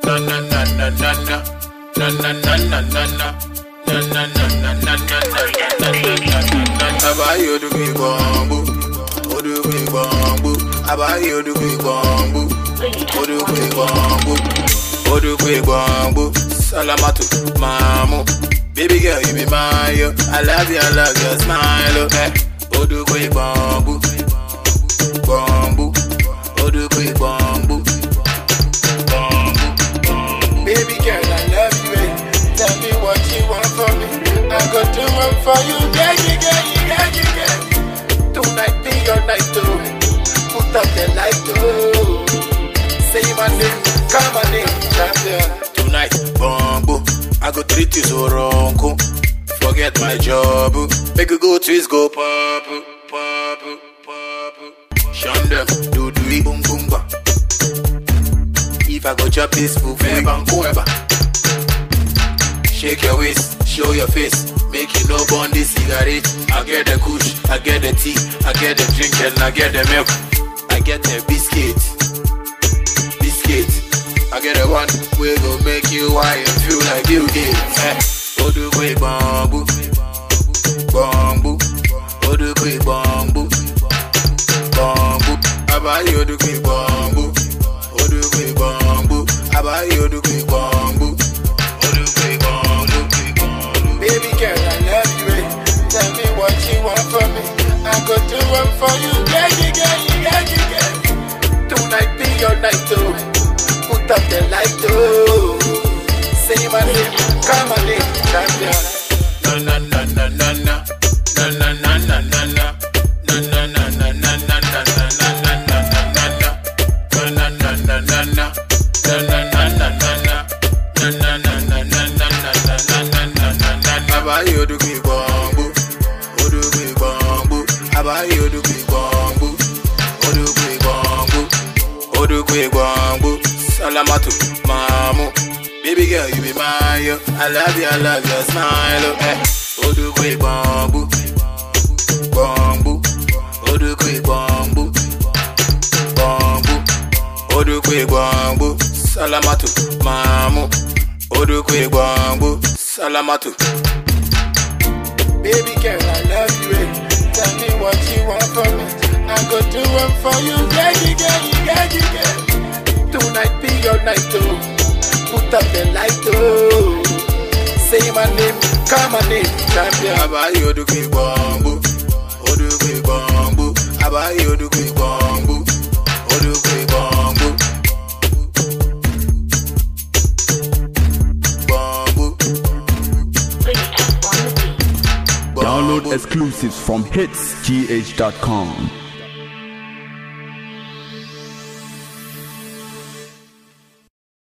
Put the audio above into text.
na na na na na na na na na na na na na na na na na na na abayi odugbe gbọ̀ngbò odugbe gbọ̀ngbò abayi odugbe gbọ̀ngbò odugbe gbọ̀ngbò odugbe gbọ̀ngbò salamatu maamu baby girl you be mine yo i love you i love your smile oh eh odugbe gbọ̀ngbò gbọ̀ngbò odugbe gbọ̀ngbò gbọ̀ngbò. Baby girl, I love you. eh. Tell me what you want from me. I go do one for you. Yeah, yeah, yeah, yeah, yeah, yeah. Tonight be your night, oh. Put up the light, oh. Say my name, call my name, champion. Tonight, bumbo. I go treat you so wrong. oh. Forget my job. oh. Make you go twist, go pop, oh, pop, oh, pop. oh. Shun them, do do it, boom, boom, bang. If I go chop this food, bang, whoever. Shake your waist, show your face. Make you no burn this cigarette. I get the kush, I get the tea, I get the drink, and I get the milk. I get the biscuit, biscuit. I get the one we go make you high and feel like Bill Gates. Eh. Odugbe bambu, bambu, odugbe bambu, bambu. Abayi odugbe bambu, odugbe bambu, abayi odugbe bambu. Odugbe bambu, Baby girl, I love you. eh. Tell me what you want from me. I go do one for you. Yeah, yeah, yeah, yeah, yeah, yeah. Tonight be your night, oh. Put up the light, oh. Say my name, call my name, champion. Na na na na na na. Na na na na na na. Na na na na na na na na na na na na na. Na na na na na na. Na na na na na na. Na na na na na na na na na na na na na. Abayi odugbe gbọ̀ngbò, odugbe gbọ̀ngbò. Abayi odugbe gbọ̀ngbò, odugbe gbọ̀ngbò, odugbe gbọ̀ngbò. Salamatu maamu. Baby girl, you be mine, yo. I love you, I love your smile, oh, eh. Odugbe gbọ̀ngbò, gbọ̀ngbò, odugbe gbọ̀ngbò, gbọ̀ngbò, odugbe gbọ̀ngbò. Salamatu maamu. Odugbe gbọ̀ngbò, salamatu. Baby girl, I love you. eh. Tell me what you want from me. I go do one for you. Yeah, yeah, yeah, yeah, yeah, yeah. Tonight be your night, oh. Put up the light, oh. Say my name, call my name, champion. Abayi odugbe gbọ̀ngbò, odugbe gbọ̀ngbò. Abayi odugbe gbọ̀ngbò, odugbe gbọ̀ngbò. Gbọ̀ngbò, Download gbọ̀ngbò. exclusives from hitsgh.com.